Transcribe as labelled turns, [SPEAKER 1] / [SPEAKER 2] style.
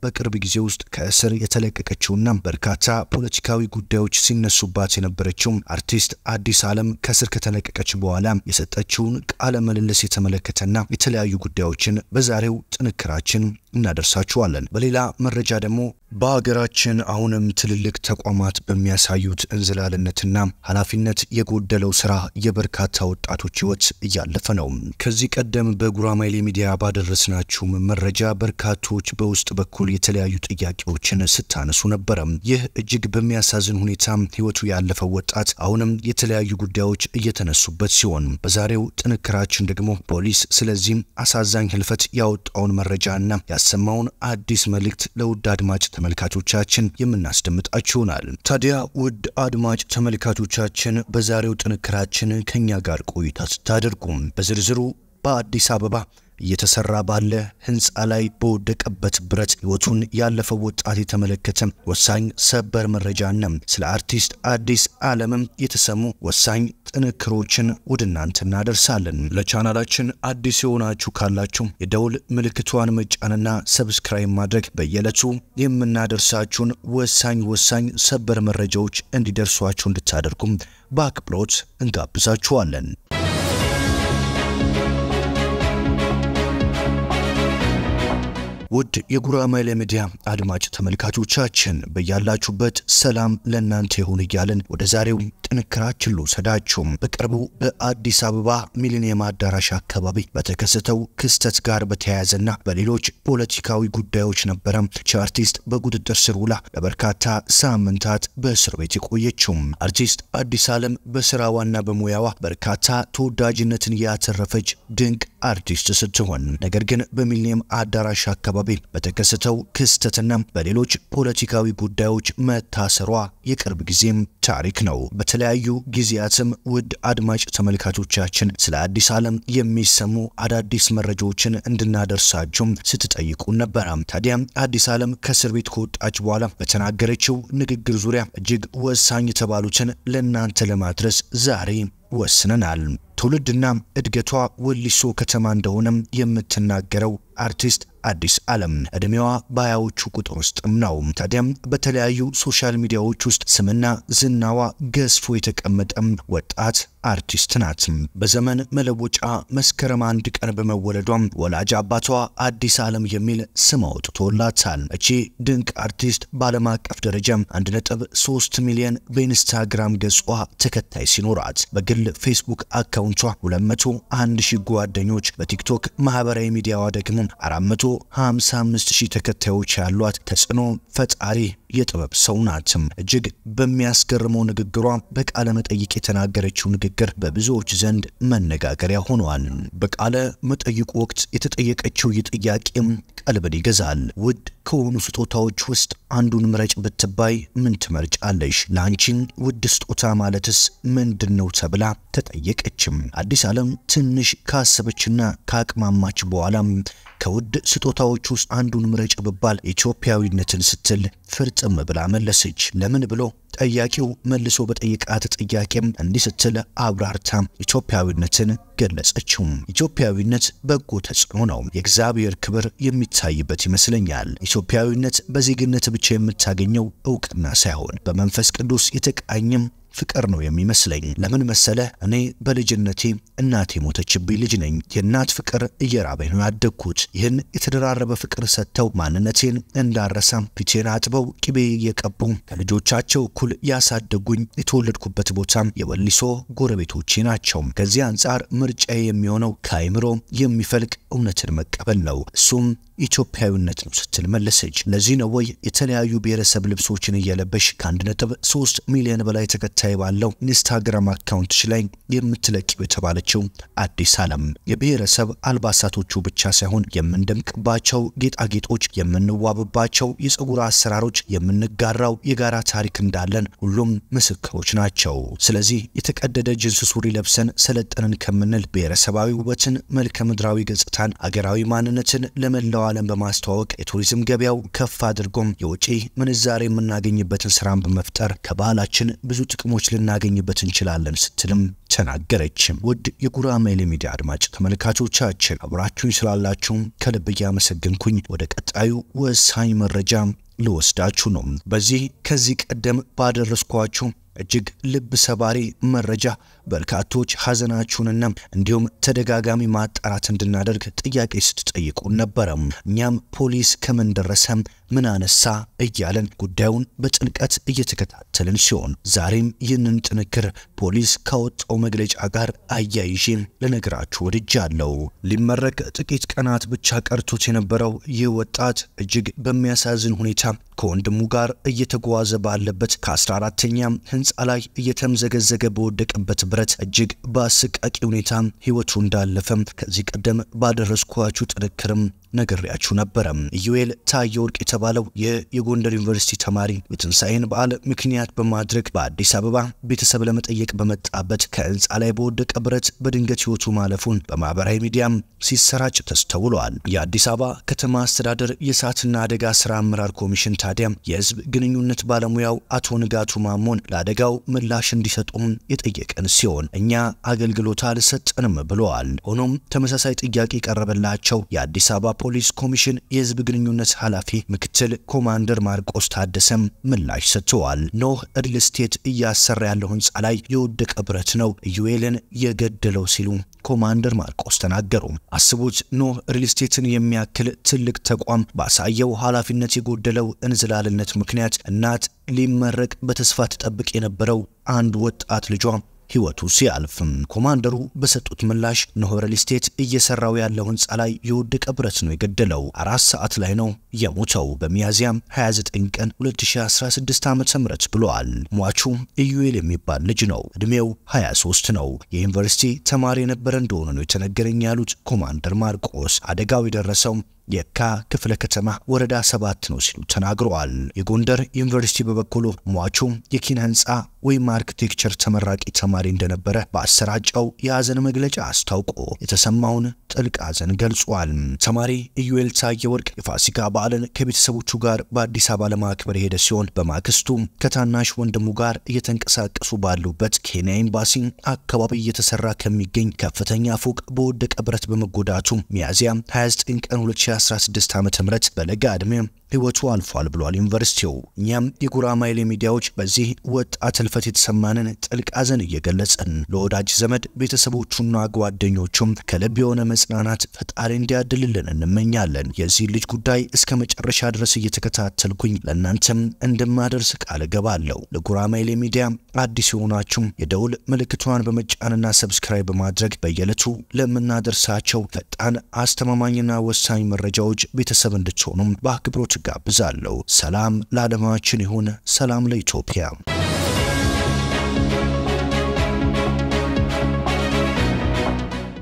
[SPEAKER 1] በቅርብ ጊዜ ውስጥ ከእስር የተለቀቀችውና በርካታ ፖለቲካዊ ጉዳዮች ሲነሱባት የነበረችው አርቲስት አዲስ ዓለም ከእስር ከተለቀቀች በኋላ የሰጠችውን ቃለ ምልልስ የተመለከተና የተለያዩ ጉዳዮችን በዛሬው ጥንክራችን እናደርሳችኋለን። በሌላ መረጃ ደግሞ በሀገራችን አሁንም ትልልቅ ተቋማት በሚያሳዩት እንዝላልነትና ኃላፊነት የጎደለው ስራ የበርካታ ወጣቶች ሕይወት እያለፈ ነው። ከዚህ ቀደም በጉራማይሌ ሚዲያ ባደረስናችሁ መረጃ በርካቶች በውስጥ በኩል የተለያዩ ጥያቄዎችን ስታነሱ ነበረ። ይህ እጅግ በሚያሳዝን ሁኔታ ሕይወቱ ያለፈው ወጣት አሁንም የተለያዩ ጉዳዮች እየተነሱበት ሲሆን በዛሬው ጥንክራችን ደግሞ ፖሊስ ስለዚህም አሳዛኝ ህልፈት ያወጣውን መረጃና ያሰማውን አዲስ መልእክት ለውድ አድማጭ ተመልካቾቻችን የምናስደምጣችሁ ይሆናል። ታዲያ ውድ አድማጭ ተመልካቾቻችን በዛሬው ጥንክራችን ከኛ ጋር ቆይታ ስታደርጉ በዝርዝሩ በአዲስ አበባ እየተሰራ ባለ ህንፃ ላይ በወደቀበት ብረት ህይወቱን ያለፈው ወጣት የተመለከተ ወሳኝ ሰበር መረጃና ስለ አርቲስት አዲስ ዓለምም የተሰሙ ወሳኝ ጥንክሮችን ወደ እናንተ እናደርሳለን። ለቻናላችን አዲስ የሆናችሁ ካላችሁ የደውል ምልክቷን መጫንና ሰብስክራይብ ማድረግ በየዕለቱ የምናደርሳችሁን ወሳኝ ወሳኝ ሰበር መረጃዎች እንዲደርሷችሁ እንድታደርጉም በአክብሮት እንጋብዛችኋለን። ውድ የጉራማይሌ ሚዲያ አድማጭ ተመልካቾቻችን በያላችሁበት ሰላም ለእናንተ ይሁን እያልን ወደ ዛሬው ጥንክራችን ልውሰዳችሁ። በቅርቡ በአዲስ አበባ ሚሊኒየም አዳራሽ አካባቢ በተከሰተው ክስተት ጋር በተያያዘና በሌሎች ፖለቲካዊ ጉዳዮች ነበረ አርቲስት በቁጥጥር ስር ውላ ለበርካታ ሳምንታት በእስር ቤት የቆየችው። አርቲስት አዲስ ዓለም በስራዋና በሙያዋ በርካታ ተወዳጅነትን ያተረፈች ድንቅ አርቲስት ስትሆን ነገር ግን በሚሊኒየም አዳራሽ አካባቢ በተከሰተው ክስተትና በሌሎች ፖለቲካዊ ጉዳዮች መታሰሯ የቅርብ ጊዜም ታሪክ ነው። በተለያዩ ጊዜያትም ውድ አድማጭ ተመልካቾቻችን ስለ አዲስ ዓለም የሚሰሙ አዳዲስ መረጃዎችን እንድናደርሳችሁም ስትጠይቁ ነበረ። ታዲያ አዲስ ዓለም ከእስር ቤት ከወጣች በኋላ በተናገረችው ንግግር ዙሪያ እጅግ ወሳኝ የተባሉትን ለእናንተ ለማድረስ ዛሬ ወስነናል። ትውልድና እድገቷ ወሊሶ ከተማ እንደሆነም የምትናገረው አርቲስት አዲስ ዓለም ዕድሜዋ በሀያዎቹ ቁጥር ውስጥም ነው። ታዲያም በተለያዩ ሶሻል ሚዲያዎች ውስጥ ስምና ዝናዋ ገዝፎ የተቀመጠም ወጣት አርቲስት ናት። በዘመን መለወጫ መስከረም አንድ ቀን በመወለዷም ወላጅ አባቷ አዲስ ዓለም የሚል ስም አውጥቶላታል። እቺ ድንቅ አርቲስት በዓለም አቀፍ ደረጃ 1.3 ሚሊዮን በኢንስታግራም ገጿ ተከታይ ሲኖራት በግል ፌስቡክ አካውንቷ 201 ሺህ ጓደኞች፣ በቲክቶክ ማህበራዊ ሚዲያዋ ደግሞ 455 ሺህ ተከታዮች ያሏት ተጽዕኖ ፈጣሪ የጥበብ ሰው ናት። እጅግ በሚያስገርመው ንግግሯ በቃለ መጠይቅ የተናገረችው ንግግር በብዙዎች ዘንድ መነጋገሪያ ሆኗል። በቃለ መጠይቁ ወቅት የተጠየቀችው ይህ ጥያቄም ቀልብን ይገዛል። ውድ ከሆኑ ስጦታዎች ውስጥ አንዱን ምረጭ ብትባይ ምን ትመርጫለሽ? ለአንቺን ውድ ስጦታ ማለትስ ምንድን ነው ተብላ ተጠየቀችም። አዲስ ዓለም ትንሽ ካሰበችና ካቅማማች በኋላም ከውድ ስጦታዎች ውስጥ አንዱን ምረጭ ብባል ኢትዮጵያዊነትን ስትል ፍርጥም ብላ መለሰች። ለምን ብሎ ጠያቂው መልሶ በጠየቃት ጥያቄም እንዲህ ስትል አብራርታ ኢትዮጵያዊነትን ገለጸችው። ኢትዮጵያዊነት በጎ ተጽዕኖ ነው። የእግዚአብሔር ክብር የሚታይበት ይመስለኛል። ኢትዮጵያዊነት በዜግነት ብቻ የምታገኘው እውቅና ሳይሆን በመንፈስ ቅዱስ የተቃኘም ፍቅር ነው የሚመስለኝ። ለምን መሰለ? እኔ በልጅነቴ እናቴ ሞተችብኝ ልጅ ነኝ። የእናት ፍቅር እየራበኝ ነው ያደግኩት። ይህን የተደራረበ ፍቅር ሰጥተው ማንነቴን እንዳረሳም ፊቴን አጥበው ቅቤ እየቀቡ ከልጆቻቸው እኩል ያሳደጉኝ የተወለድኩበት ቦታም የወሊሶ ጎረቤቶቼ ናቸው። ከዚህ አንጻር ምርጫዬ የሚሆነው ከአይምሮ የሚፈልቅ እውነትን መቀበል ነው። እሱም ኢትዮጵያዊነት ነው ስትል መለሰች። ለዚህ ነው ወይ የተለያዩ ብሔረሰብ ልብሶችን እየለበሽ ከአንድ ነጥብ ሶስት ሚሊዮን በላይ ተከታይ ባለው ኢንስታግራም አካውንትሽ ላይ የምትለቂው የተባለችው አዲስ ዓለም የብሔረሰብ አልባሳቶቹ ብቻ ሳይሆን የምንደምቅባቸው ጌጣጌጦች፣ የምንዋብባቸው የፀጉር አሰራሮች፣ የምንጋራው የጋራ ታሪክ እንዳለን ሁሉም ምስክሮች ናቸው። ስለዚህ የተቀደደ ጅንስ ሱሪ ለብሰን ሰለጠንን ከምንል ብሔረሰባዊ ውበትን፣ መልከ ምድራዊ ገጽታን፣ አገራዊ ማንነትን ለመላው ለመላው ዓለም በማስተዋወቅ የቱሪዝም ገበያው ከፍ አድርጎም የውጪ ምንዛሬ የምናገኝበትን ስራን በመፍጠር ከባህላችን ብዙ ጥቅሞች ልናገኝበት እንችላለን ስትልም ተናገረችም። ውድ የጉራማይሌ ሚዲያ አድማጭ ተመልካቾቻችን አብራችሁኝ ስላላችሁም ከልብ እያመሰገንኩኝ ወደ ቀጣዩ ወሳኝ መረጃ ልወስዳችሁ ነው። በዚህ ከዚህ ቀደም ባደረስኳችሁ እጅግ ልብ ሰባሪ መረጃ በርካቶች ሐዘናችሁንና እንዲሁም ተደጋጋሚ ማጣራት እንድናደርግ ጥያቄ ስትጠይቁን ነበረ። እኛም ፖሊስ ከምን ደረሰ፣ ምን አነሳ እያለን ጉዳዩን በጥልቀት እየተከታተልን ሲሆን ዛሬም ይህንን ጥንክር ፖሊስ ካወጣው መግለጫ ጋር አያይዤ ልነግራችሁ ወድጃለሁ። ሊመረቅ ጥቂት ቀናት ብቻ ቀርቶት የነበረው ይህ ወጣት እጅግ በሚያሳዝን ሁኔታ ከወንድሙ ጋር እየተጓዘ ባለበት ከ14ተኛ ህንፃ ላይ እየተምዘገዘገ በወደቀበት ብረት እጅግ በአሰቃቂ ሁኔታ ህይወቱ እንዳለፈም ከዚህ ቀደም ባደረስኳችሁ ጥንክርም ነግሬያችሁ ነበረ። ኢዩኤል ታየ ወርቅ የተባለው ይህ የጎንደር ዩኒቨርሲቲ ተማሪ የትንሣኤን በዓል ምክንያት በማድረግ በአዲስ አበባ ቤተሰብ ለመጠየቅ በመጣበት ከህንፃ ላይ በወደቀ ብረት በድንገት ህይወቱ ማለፉን በማህበራዊ ሚዲያም ሲሰራጭ ተስተውሏል። የአዲስ አበባ ከተማ አስተዳደር የእሳትና አደጋ ስራ አመራር ኮሚሽን ታዲያ የህዝብ ግንኙነት ባለሙያው አቶ ንጋቱ ማሞን ለአደጋው ምላሽ እንዲሰጡም የጠየቀን ሲሆን እኛ አገልግሎት አልሰጠንም ብለዋል። ሆኖም ተመሳሳይ ጥያቄ የቀረበላቸው የአዲስ አበባ ፖሊስ ኮሚሽን የህዝብ ግንኙነት ኃላፊ ምክትል ኮማንደር ማርቆስ ታደሰም ምላሽ ሰጥተዋል። ኖህ ሪል ስቴት እያሰራ ያለው ህንፃ ላይ የወደቀ ብረት ነው ኢዩኤልን የገደለው ሲሉ ኮማንደር ማርቆስ ተናገሩ። አስቡት ኖህ ሪል ስቴትን የሚያክል ትልቅ ተቋም ባሳየው ኃላፊነት የጎደለው እንዝላልነት ምክንያት እናት ሊመረቅ በተስፋ ትጠብቅ የነበረው አንድ ወጣት ልጇ ህይወቱ ሲያልፍም ኮማንደሩ በሰጡት ምላሽ ኖህ ሪል ስቴት እየሰራው ያለው ህንፃ ላይ የወደቀ ብረት ነው የገደለው። አራት ሰዓት ላይ ነው የሞተው በሚያዚያም 29 ቀን 2016 ዓ.ም ብለዋል። ሟቹ ኢዩኤል የሚባል ልጅ ነው። እድሜው 23 ነው። የዩኒቨርሲቲ ተማሪ የነበረ እንደሆነ ነው የተነገረኝ ያሉት ኮማንደር ማርቆስ አደጋው የደረሰው የካ ክፍለ ከተማ ወረዳ ሰባት ነው ሲሉ ተናግረዋል። የጎንደር ዩኒቨርሲቲ በበኩሉ ሟቹ የኪነ ህንፃ ወይም አርኪቴክቸር ተመራቂ ተማሪ እንደነበረ በአሰራጨው የሀዘን መግለጫ አስታውቆ የተሰማውን ጥልቅ ሀዘን ገልጿል። ተማሪ ኢዩኤል ታየ ወርቅ የፋሲካ በዓልን ከቤተሰቦቹ ጋር በአዲስ አበባ ለማክበር የሄደ ሲሆን በማግስቱ ከታናሽ ወንድሙ ጋር እየተንቀሳቀሱ ባሉበት ኬንያ ኤምባሲ አካባቢ እየተሰራ ከሚገኝ ከፍተኛ ፎቅ በወደቀ ብረት በመጎዳቱ ሚያዝያ 29 ቀን 2016 ዓ.ም በለጋ ዕድሜ ህይወቱ አልፏል ብሏል ዩኒቨርሲቲው። እኛም የጉራማይሌ ሚዲያዎች በዚህ ወጣት ህልፈት የተሰማንን ጥልቅ ሐዘን እየገለጸን ለወዳጅ ዘመድ ቤተሰቦቹና ጓደኞቹም ከልብ የሆነ መጽናናት ፈጣሪ እንዲያድልልን እንመኛለን። የዚህ ልጅ ጉዳይ እስከ መጨረሻ ድረስ እየተከታተልኩኝ ለእናንተም እንደማደርስ ቃል እገባለሁ። ለጉራማይሌ ሚዲያ አዲስ የሆናችሁም የደውል ምልክቷን በመጫንና ሰብስክራይብ በማድረግ በየዕለቱ ለምናደርሳቸው ፈጣን አስተማማኝና ወሳኝ መረጃዎች ቤተሰብ እንድትሆኑም በአክብሮት ጋብዛለሁ። ሰላም ለዓለማችን ይሁን። ሰላም ለኢትዮጵያ።